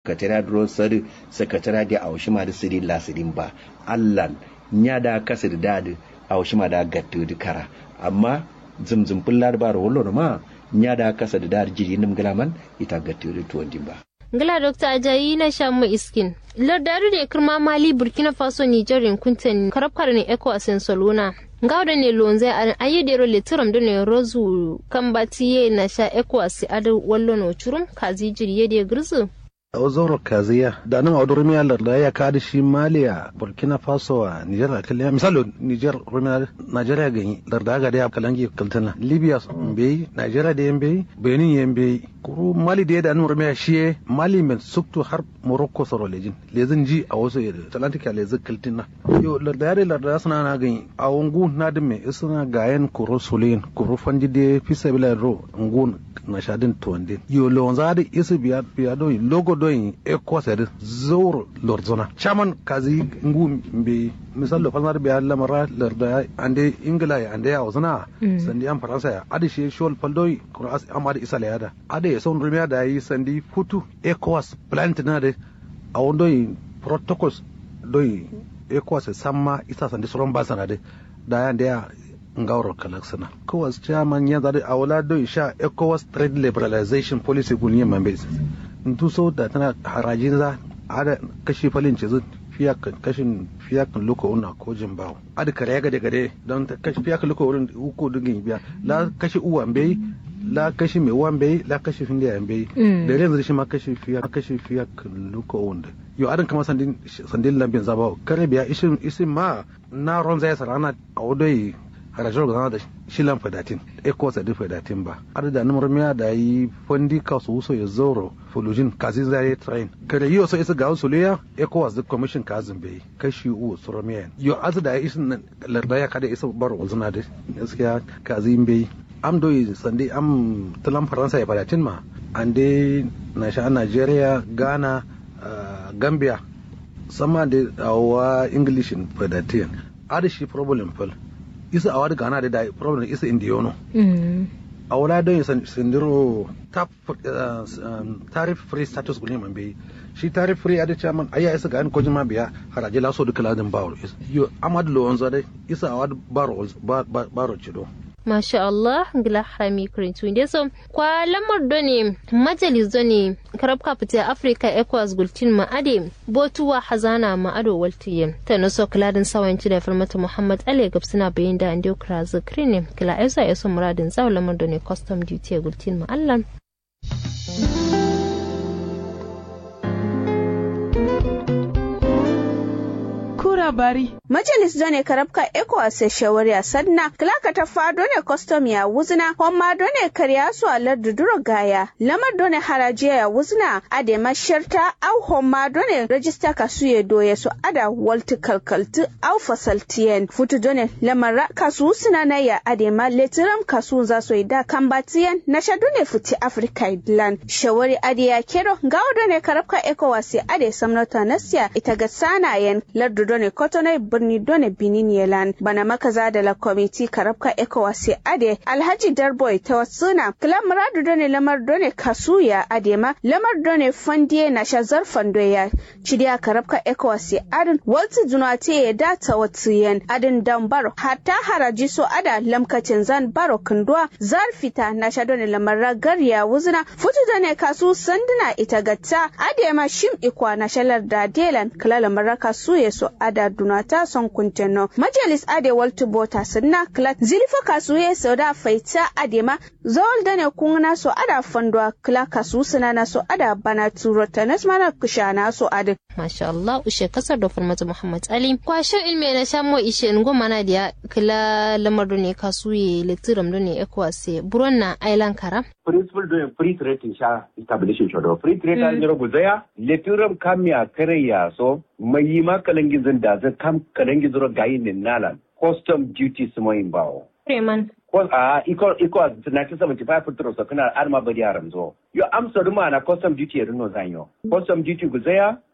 katara duro sari sakatara da aushima da sirin la sirin ba allan nya da kasir da da aushima da gattu da kara amma zumzum pullar bar wollo ma nya da kasa da dar jiri nim galaman ita gattu da tuwon ba ngila dr ajayi na shamu iskin lardaru da kirma mali burkina faso niger kunten karabkar ne eco asen soluna ngawda ne lonze an ayedero le tiram do ne rozu kambatiye na sha eco asi adu wallo no churum kazi jiri yede girzu ozoro kaziya da nan a durmi Allah da ya kada shi Maliya Burkina Faso a Niger kalli misalo Niger Rumina Nigeria gani da da ga da kalangi kaltana Libya mbe Nigeria da mbe Benin yembe kuru Mali da da nan Rumina shi Mali men suktu har Morocco soro lejin lezin ji a wasu Atlantic lezin kaltina yo da yare da suna na gani a ungu na da me suna gayen kuro sulin kuro fanji de fisabila ro ungu na shadin tuwande yo lonza da isu biya biya do logo doyin ekosed zor lorzona chaman kazi ngu mbe misal lo falmar biya lamara larda ande ingila ya ande ya ozna sandi am faransa ya adi she shol paldoy kuras amadi isala yada ade son rumia da yi sandi futu ekos plant na de a wondoy protocols doy ekos samma isa sandi soron basana de da ya ande ya ngawro kalaksana kowas chairman ya zade awala do sha ecowas trade liberalization policy gunye mambe ntu so da tana harajin za ada kashi falin ce fiyakan kashin fiyakan luko una ko jin bawo ada kare gade gade don kashi fiyakan luko wurin uku dugin biya la kashi uwa bai la kashi mai uwan bai la kashi fin da bai da yanzu shi ma kashi fiya kashi fiyakan luko wanda yo adan kama sandin sandin lambin zabawo kare biya isin isin ma na ron zai sarana a wadai harajin gana da shilan fadatin eko sa di fadatin ba ar da numar miya da yi fondi ka su so ya zoro fulujin kazi zai train kada yi so isa ga su leya eko was the commission kazin bai kashi u suramiya yo az da isin larda ya kada isa bar wazuna da gaskiya kazi bai am do sande am talan faransa ya fadatin ma ande na sha Nigeria Ghana Gambia sama da awa English fadatin ar shi problem fal isa a wadi gana da da problem isa indiyono a wala don yi sindiro tarif free status gune man bai shi tarif free a da chairman ayya isa ga ko jima biya haraje laso duka ladin baro yo amad lo wanzo dai isa a wadi baro baro cido Masha Allah, gila harami kurintu inda so kwa lamar doni majalis doni karabka fita Africa ECOWAS gultin ma'ade botuwa hazana ma'ado waltiye ta naso kiladin sawanci da farmata Muhammad Ali gabsina bayin da ande kra zakrini kila esa yaso muradin zaw lamar doni custom duty gultin ma'allan bari. Majalis done karabka ECOWAS shawariya sanna klaka ta fa done custom ya wuzna homma done karya su alar duduro gaya lamar done haraji ya wuzna ade masharta au homma done register kasu ya doye su ada walti kalkaltu au fasaltiyen futu done lamar kasu suna na ya ade ma letiram kasu za su da kambatiyen na sha done futi Africa idlan shawari ade ya kero gawo done karabka ECOWAS ade samnota nasiya ita ga sanayen lardu done kotonai birni done benin yelan bana makaza da la komiti karabka ecowas ade alhaji darboy ta wasuna kila muradu done lamar done kasuya adema lamar done fandiye na shazar fandoya cidiya karabka ecowas adin walti junate ya data watiyen adin dan baro hatta haraji so ada lamkacin zan baro kandwa zar fita na sha done lamar ragar ya wuzuna futu done kasu sanduna ita gatta adema shim ikwa na shalar da delan kila lamar kasu ya so ada dunata son kunteno majalis ade waltu bota sinna klat zilifa kasuye sauda faita adema zawal dane kungna so ada fandwa kla kasu sinana so ada bana turo tanas mana kushana so ade masha Allah ushe kasar da farmata Muhammad Ali kwashe ilme na shamo ishe ngo mana dia kila lamar ne kasuye litiram ne ekwase buron na island kara principle do free trade in sha establishing shodo free trade an jiro guzaya letiram kamya kareya so mai yi ma kalangizin da zai kam kalangizuro gayin nalan custom duty su mai bawo Freeman. a iko iko 1975 fitro so kana arma bari haram zo yo amsa ruma na custom duty ya rino zanyo custom duty guzaya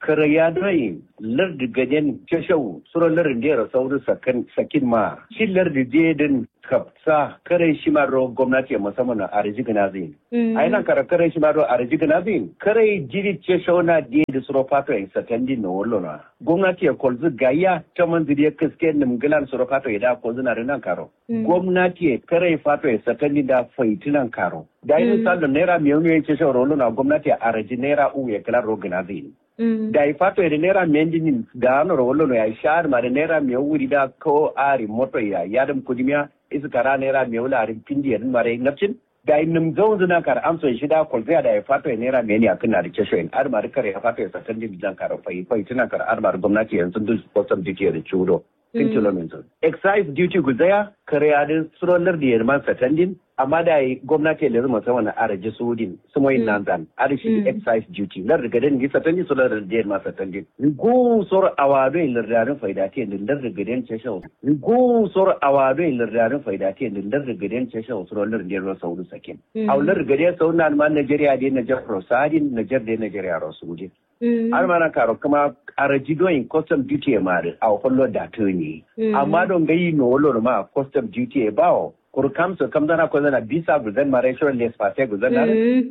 kare ya dai lardi gaden ceshau suro lardi da sauri sakin sakin ma shi lardi din kapsa kare shi ma ro gwamnati musamman a rijigina zai ai nan kare kare shi ma ro a rijigina zai kare jiri ceshau na de da suro fato in satandi na wallo na gwamnati ya kolzu gaya ta manziri ya kaske nimgilan suro fato ya da kolzu na rinan karo gwamnati ya kare fato ya satandi da faitinan karo da yi misalin naira miliyan ya ceshau rollo na gwamnati a raji naira u ya kila rogina zai da i fato ede naira menjini da ano rollo no ya shar ma de naira mi wuri da ko ari moto ya yadam kudimiya isu kara naira mi wula ari pindi yadin mare ngapcin da i nim zon zuna kar amso shi da kol da i fato ede naira meni akin na de kesho en ar mari kare fato ya satan di bidan kar fai fai tuna kar ar mari gwamnati yanzu duk custom duty da chudo kin kilometer excise duty guzaya kare adin surolar da yarman satandin amma da yi gwamnati da zama sama na araji sudin sumoyin nan zan arishi excise duty lar da gaden gi satandi so lar da yarman satandin go sor awado in lardarin faidati din lar da gaden ce shawo go sor awado in lardarin faidati din lar da gaden ce shawo so lar da yarman saudu sakin aw lar gaden sau na man Najeriya da Niger Rosadin Niger da Najeriya Rosudin har mana karo kuma araji doyin custom duty ya mari a hollo da ne amma don gayi no wolo ma custom duty ya bawo kur kam so kam dana ko zana bisa guzan mare shiro les pase guzan na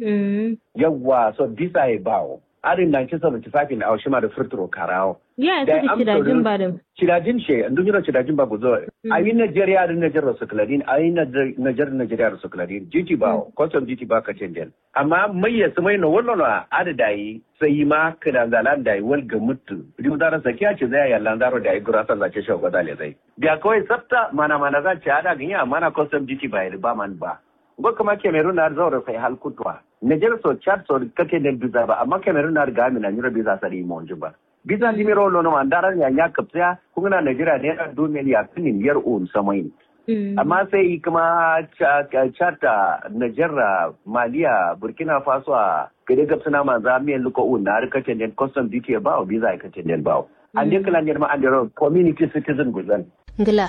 yawa so bisa ya bawo arin 1975 in aushima da furturo karawo ya ta da kidajin ba da Cidajin she, ndun yiro cidajin ba guzo. Ayi Nigeria da Nigeria su kladin, ayi Nigeria Nigeria su kladin. Jiti ba, custom jiti ba ka cendel. Amma mai ya mai no wallo na adada yi sai ma kana zalan da yi wal ga mutu. Rimu da rasa kiya ce zai ya landaro da yi gurasa za ce shago da le zai. Biya kawai sabta mana mana za ce ada ganya mana custom jiti ba yi ba man ba. Ngo kuma Cameroon na zaura sai hal kutwa. Nigeria so Chad so kake ne biza ba amma Cameroon na ga mi na nyiro biza sari mo ba. bisa ni miro lo no mandara ya nya kapsa kuma na Najeriya ne na domin ya kinin yar on samain amma sai kuma chata Najeriya Maliya Burkina Faso a gade gabsa na manza miyan luko un na rika tenden custom duty ba o visa ka tenden ba an de kala ma an de community citizen guzan ngila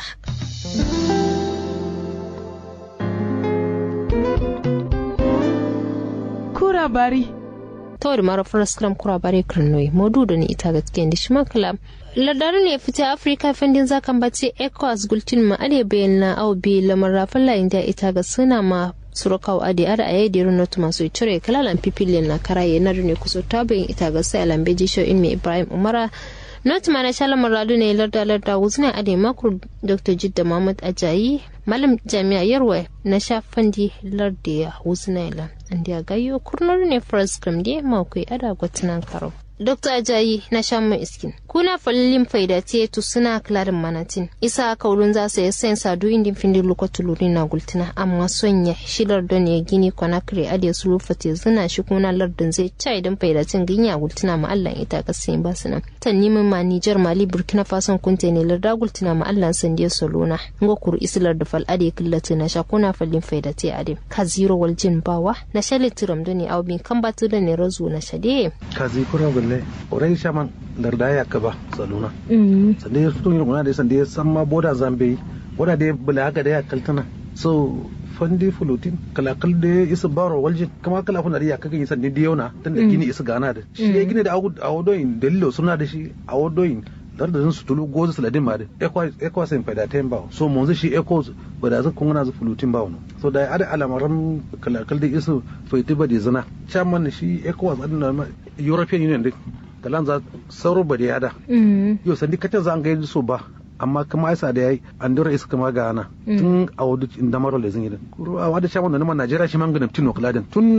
kura bari tawar mara faras kram kura bare kirnoi modu da ni ita gaskiya da shi makala ladarin ne fita afirka fendin zakan bace ecowas gultin ma ade bayan na au bi lamar rafin layin da ita ga suna ma surakawa ade ada a yadda irin notu masu cire kalalan pipilin na karaye na ne kusa ta bayan ita ga sai alambeji show in mai ibrahim umara not ma na shala muradu ne larda larda wuzna ade makur dr jidda mahmud ajayi malam jami'a yarwa na shafandi larda ya wuzna ila andi a gayo kurnar ne first gram de makwai ada gwatinan karo Dr. Ajayi na shan mai iskin. Kuna falilin faida te tu suna klarin manatin. Isa kaulun za su yi sayin sadu indin findin lokacin luri na gultina amma sonya shilar don ya gini kwana kare ade su rufa te zina shi kuna lardin zai ca idan faidatin ginya gultina ma Allah ita kasayin ba su nan. Tan nimin ma Nijar Mali Burkina Faso kunte ne larda gultina ma Allah sandiya solona. Ngo kuru islar da fal ade killata na sha kuna falin faida te ade. Ka zero wal jin bawa na shali tiram doni au bin kan batu da ne razu na shade. Ka zi kura gulle orai shaman larda ya kaba saluna sande ya fito yin da sande ya san ma boda zambe boda da bula haka da ya kaltana so fandi fulutin kalakal da isa baro waljin kama kala kuna da ya kaga yin sande diyona tun da gini isa gana da shi ya gini da awodoyin dalilo suna da shi awodoyin dar da su tulu gozu saladin ma da ekwa sai faida ta yin bawo so mun shi eko ba da zakon na zu fulutin bawo so da ada alamaran kalakal da isa faiti ba da zina chairman shi ekwa tsadin da european union din kalan za sauro ba da yada yau sandi kacin za an ga so ba amma kuma aisa da yayi an dora isa kama ga ana tun a wadu inda maro da zingidin kuro a wadu chairman da naman najeriya shi man ganin tino kaladin tun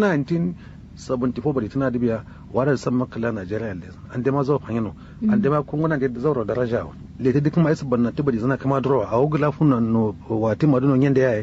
1974 bari tana da biya wadda san makala najeriya da an dama zuwa fanyano an dama kunguna da zauro daraja le ta dukkan ma'aisa banna ta bari zana kama dora a wugu lafuna no wati maduno yanda ya yi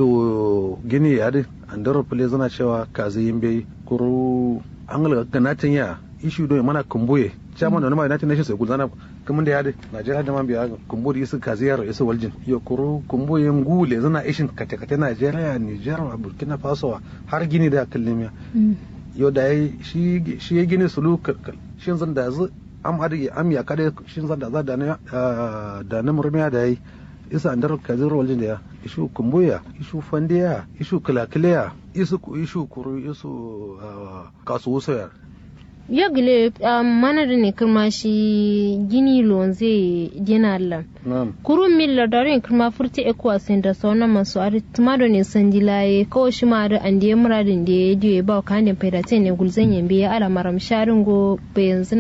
lo gini ya di an dora fule zana cewa kazi yin bai kuro an galga ganatin ya ishu don mana kumbuye chairman da nama united nations sai gulzana kamun da ya di najeriya da man biya kumbu da isu kazi yaro isu waljin yo kuro kumbuye ngule zana ishin kate-kate najeriya nijar burkina faso har gini da kallimiya yo da ya shi ya gini sulu shin zan da zu am adi am ya kada shin zan da za da na da na murmiya da yi isa andar kazir waljin da ya ishu kumbuya ishu fandiya ishu kilakiliya isu ku ishu kuru isu kasu wusaya ya gile mana da ne kirma shi gini lonze dina Allah na'am kurun milla darin kirma furti ekwa sen da sauna masu ari tumado ne sandilaye kawai shi ma da an da muradin da ya diyo ba ka ne faida ne gulzan yambe ya ala maram sharin go bayan